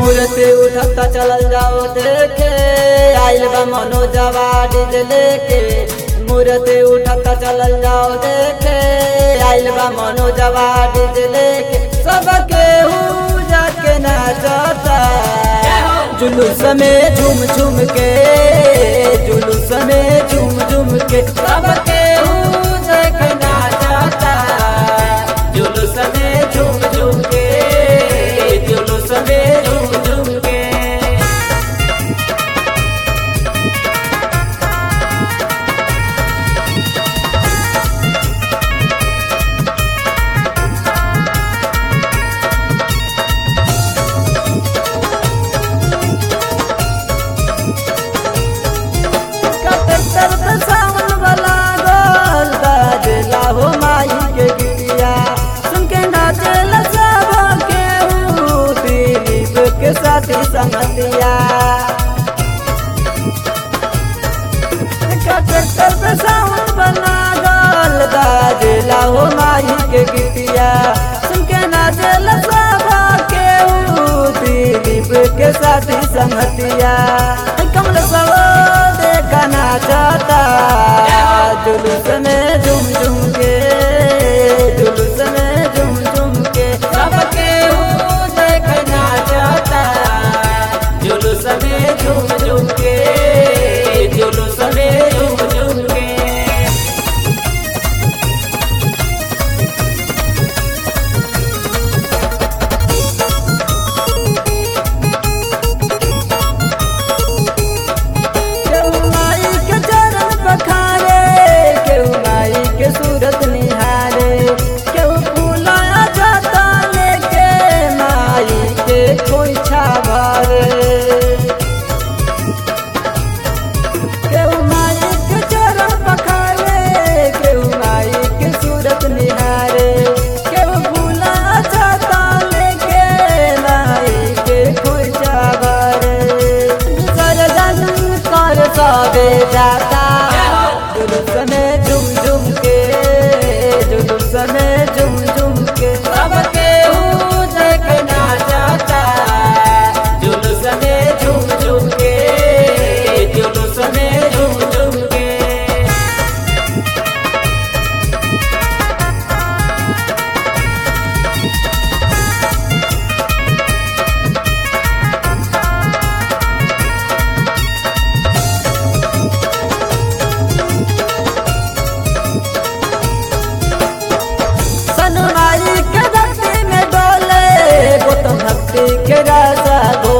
मूर्ति उठता चलल जाओ देखे आइल बा मनोजवा डीजे लेके मूर्ति उठता चलल जाओ देखे आइल बा मनोजवा डीजे लेके सबके हु जाके नाचता जुलूस में झूम झूम के जुलूस में झूम झूम के सबके हु देखे नाचता जुलूस में झूम झूम के जुलूस में झूम झूम के कटर पे सावन वाला गोल बाजला हो माई के गिरिया सुन के नाचेला सब के दिलीप के साथी संगतिया कटर पे सावन वाला गोल बाजला हो माई के गिरिया सुन के नाचेला सब के दिलीप के साथी संगतिया कमल सब देखना चाहता जुलूस में झूम झूम के जुलूस में झूम झूम के सबके हूँ देखना चाहता जुलूस में झूम झूम के जुलूस में झूम झूम के केहू माई के चरण पखारे केहू माई के सूरत निहारे केहू फूलाया जाता लेके माई के खोइछा भरे केहू माई के चरण पखारे केहू माई के सूरत निहारे केहू फूलाया जाता लेके माई के खोइछा भरे सरजन कर सबे जाता जुलूस में झुम झुम के जुलूस में झुम झुम के सबके हूँ देखना चाहता जुलूस में झुम झुम के जुलूस में झुम झुम के सनमाई के धरती में डोले वो तो भक्ति के राजा गो